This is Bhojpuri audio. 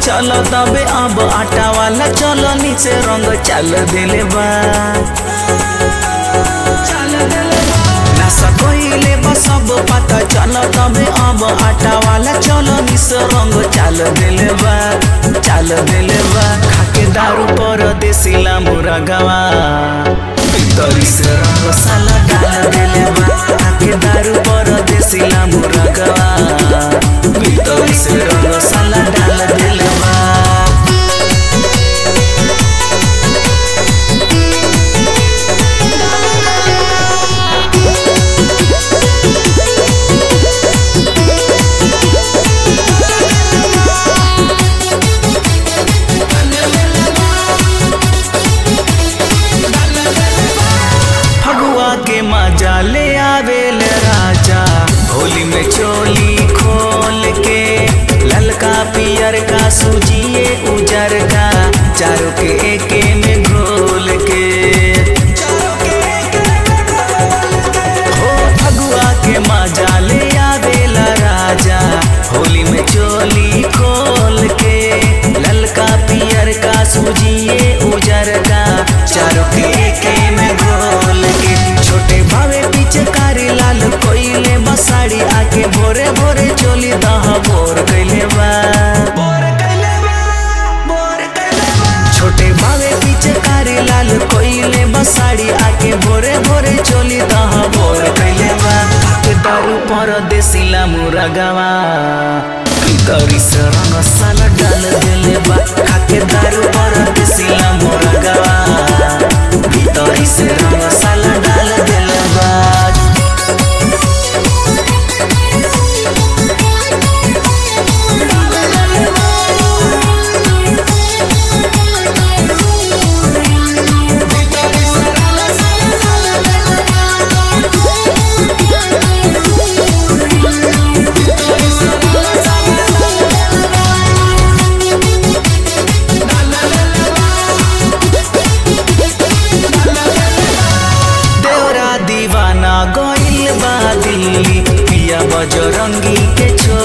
चल तबे अब आटा वाला चल नीचे रंग चल दिले बा नासा कइले बा सब पता चल तबे अब आटा वाला चल नीचे रंग चल दिले बा चल दिले बा खाके दारू पर देसिला मुरा गवा भीतरी से रंग साला डाल दिले बा खाके दारू पर देसिला मुरा गवा भीतरी से रंग साला डाल दिले बा फगुआ के मजा ले आवेल राजा होली में चोली खोल के ललका पियर का सूजिए उजर का चारों के एके में घोल के हो फगुआ के मजा ले आवेला राजा होली में चोली खोल के ललका पियर का सूजिए उजर का चारों के एके में घोल के छोटे भावे पीछे कारी लाल कोइले बसाड़ी आके भोरे भोरे चोली दह बोर कैले बा छोटे भावे पीछे कारी लाल कोइले बसाड़ी आके भोरे भोरे चोली दह बोर कैले बा के दारू पर देसिला मुरा गवा भीतरी से रंग साला डाल देले बा खाके दारू पर देसिला मुरा गवा भीतरी से रंग साला डाल देले बा देवरा दीवाना गइल बा दिल्ली पिया बजरंगी के छोड़